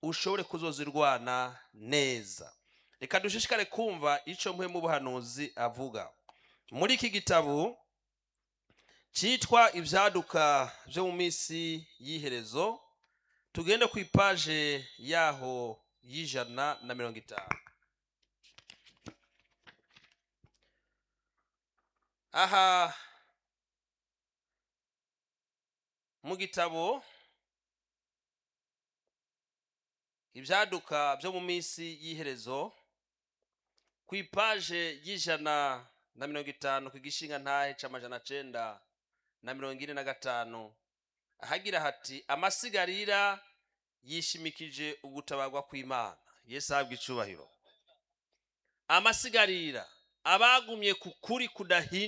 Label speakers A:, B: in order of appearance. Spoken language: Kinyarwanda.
A: ushobore kuzozirwana neza reka dushishikare kumva icyo mwe mu buhanuzi avuga muri iki gitabo cyitwa ibyaduka byo mu minsi y'iherezo tugende ku ipaje yaho y'ijana na mirongo itanu aha mu gitabo ibyaduka byo mu minsi y'iherezo ku ipaje y'ijana na mirongo itanu ku gishinga ntahe cy'amajana cyenda na mirongo ine na gatanu ahagira hati amasigarira yishimikije ugutabarwa kw'imana yesu ahabwa icubahiro amasigarira abagumye ku kuri kudahinduka